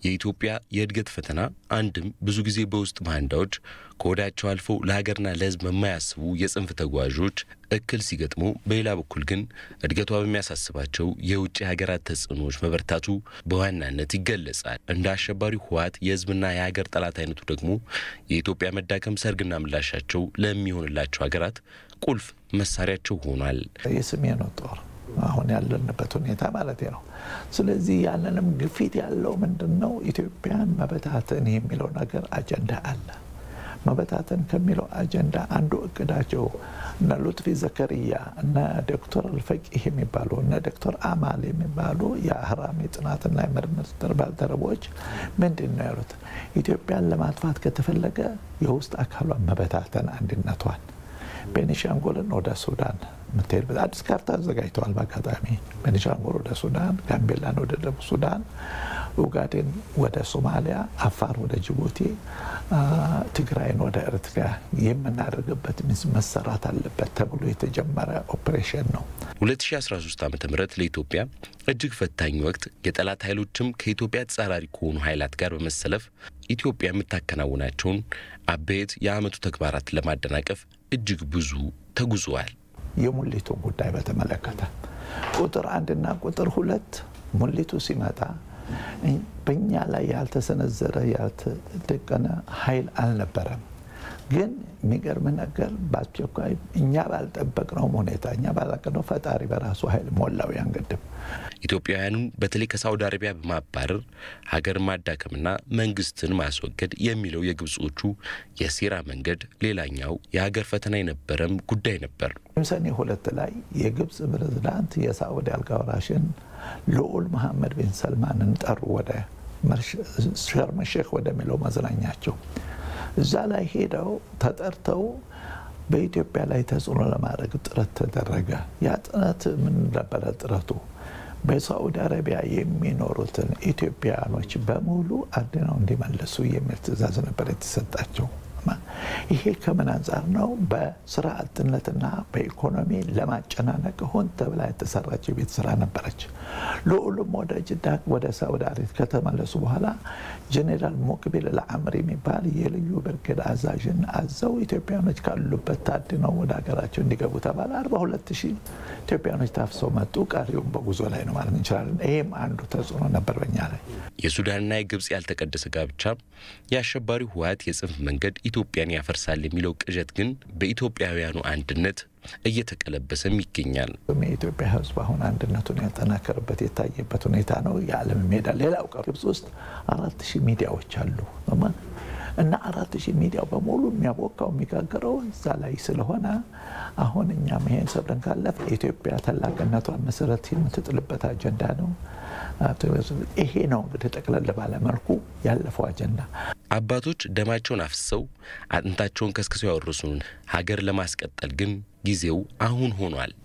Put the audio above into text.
የኢትዮጵያ የእድገት ፈተና አንድም ብዙ ጊዜ በውስጥ ባንዳዎች ከወዳቸው አልፈው ለሀገርና ለሕዝብ የማያስቡ የጽንፍ ተጓዦች እክል ሲገጥሙ፣ በሌላ በኩል ግን እድገቷ በሚያሳስባቸው የውጭ ሀገራት ተጽዕኖዎች መበርታቱ በዋናነት ይገለጻል። እንደ አሸባሪው ህወሓት የሕዝብና የሀገር ጠላት አይነቱ ደግሞ የኢትዮጵያ መዳከም ሰርግና ምላሻቸው ለሚሆንላቸው ሀገራት ቁልፍ መሳሪያቸው ሆኗል። የሰሜኑ ጦር አሁን ያለንበት ሁኔታ ማለት ነው። ስለዚህ ያለንም ግፊት ያለው ምንድን ነው? ኢትዮጵያን መበታተን የሚለው ነገር አጀንዳ አለ። መበታተን ከሚለው አጀንዳ አንዱ እቅዳቸው እነ ሉጥፊ ዘከርያ እነ ዶክተር አልፈቂህ የሚባሉ እነ ዶክተር አማል የሚባሉ የአህራም የጥናትና የምርምር ባልደረቦች ምንድን ነው ያሉት? ኢትዮጵያን ለማጥፋት ከተፈለገ የውስጥ አካሏን መበታተን አንድነቷን ቤኒሻንጉልን ወደ ሱዳን የምትሄድበት አዲስ ካርታ አዘጋጅተዋል። በአጋጣሚ ቤኒሻንጉል ወደ ሱዳን፣ ጋምቤላን ወደ ደቡብ ሱዳን፣ ኡጋዴን ወደ ሶማሊያ፣ አፋር ወደ ጅቡቲ፣ ትግራይን ወደ ኤርትራ የምናደርግበት መሰራት አለበት ተብሎ የተጀመረ ኦፕሬሽን ነው። 2013 ዓ ም ለኢትዮጵያ እጅግ ፈታኝ ወቅት የጠላት ኃይሎችም ከኢትዮጵያ ተጻራሪ ከሆኑ ኃይላት ጋር በመሰለፍ ኢትዮጵያ የምታከናውናቸውን አበይት የዓመቱ ተግባራት ለማደናቀፍ እጅግ ብዙ ተጉዘዋል። የሙሊቱን ጉዳይ በተመለከተ ቁጥር አንድና ቁጥር ሁለት ሙሊቱ ሲመጣ በእኛ ላይ ያልተሰነዘረ ያልተደቀነ ኃይል አልነበረም። ግን የሚገርም ነገር በአስቸኳይ እኛ ባልጠበቅነው ሁኔታ እኛ ባላቅነው ፈጣሪ በራሱ ኃይል ሞላው ያን ግድብ። ኢትዮጵያውያኑን በተለይ ከሳውዲ አረቢያ በማባረር ሀገር ማዳከምና መንግስትን ማስወገድ የሚለው የግብጾቹ የሴራ መንገድ ሌላኛው የሀገር ፈተና የነበረም ጉዳይ ነበር። ሰኔ ሁለት ላይ የግብፅ ፕሬዝዳንት የሳዑዲ አልጋ ወራሽን ልዑል መሐመድ ቢን ሰልማንን ጠሩ ወደ ሸርም ሼክ ወደሚለው መዝናኛቸው። እዛ ላይ ሄደው ተጠርተው በኢትዮጵያ ላይ ተጽዕኖ ለማድረግ ጥረት ተደረገ። ያ ጥረት ምን ነበረ? ጥረቱ በሳዑዲ አረቢያ የሚኖሩትን ኢትዮጵያውያኖች በሙሉ አድነው እንዲመልሱ የሚል ትዕዛዝ ነበር የተሰጣቸው። ይሄ ከምን አንጻር ነው? በስራ አጥነትና በኢኮኖሚ ለማጨናነቅ ሆን ተብላ የተሰራች የቤት ስራ ነበረች። ልዑሉም ወደ ጅዳ ወደ ሳውዲ አረቢያ ከተመለሱ በኋላ ጄኔራል ሞቅቢል ለአምር የሚባል የልዩ ብርጌድ አዛዥን አዘው ኢትዮጵያኖች ካሉበት ታድነው ወደ ሀገራቸው እንዲገቡ ተባለ። አርባ ሁለት ሺህ ኢትዮጵያኖች ታፍሰው መጡ። ቀሪውም በጉዞ ላይ ነው ማለት እንችላለን። ይሄም አንዱ ተጽዕኖ ነበር በኛ ላይ። የሱዳንና የግብፅ ያልተቀደሰ ጋብቻ የአሸባሪው ህወሓት የጽንፍ መንገድ ኢትዮጵያን ያፈርሳል የሚለው ቅዠት ግን በኢትዮጵያውያኑ አንድነት እየተቀለበሰም ይገኛል። የኢትዮጵያ ህዝብ አሁን አንድነቱን ያጠናከርበት የታየበት ሁኔታ ነው። የዓለም ሜዳ ሌላው ቀር ግብጽ ውስጥ አራት ሺህ ሚዲያዎች አሉ እና አራት ሺህ ሚዲያው በሙሉ የሚያቦካው የሚጋገረው እዛ ላይ ስለሆነ አሁን እኛም ይሄን ሰብረን ካለፍ ኢትዮጵያ ታላቅነቷን መሰረት የምትጥልበት አጀንዳ ነው። ይሄ ነው እንግዲህ ጠቅለል ባለ መልኩ ያለፈው አጀንዳ። አባቶች ደማቸውን አፍሰው አጥንታቸውን ከስክሰው ያወረሱን ሀገር ለማስቀጠል ግን ጊዜው አሁን ሆኗል።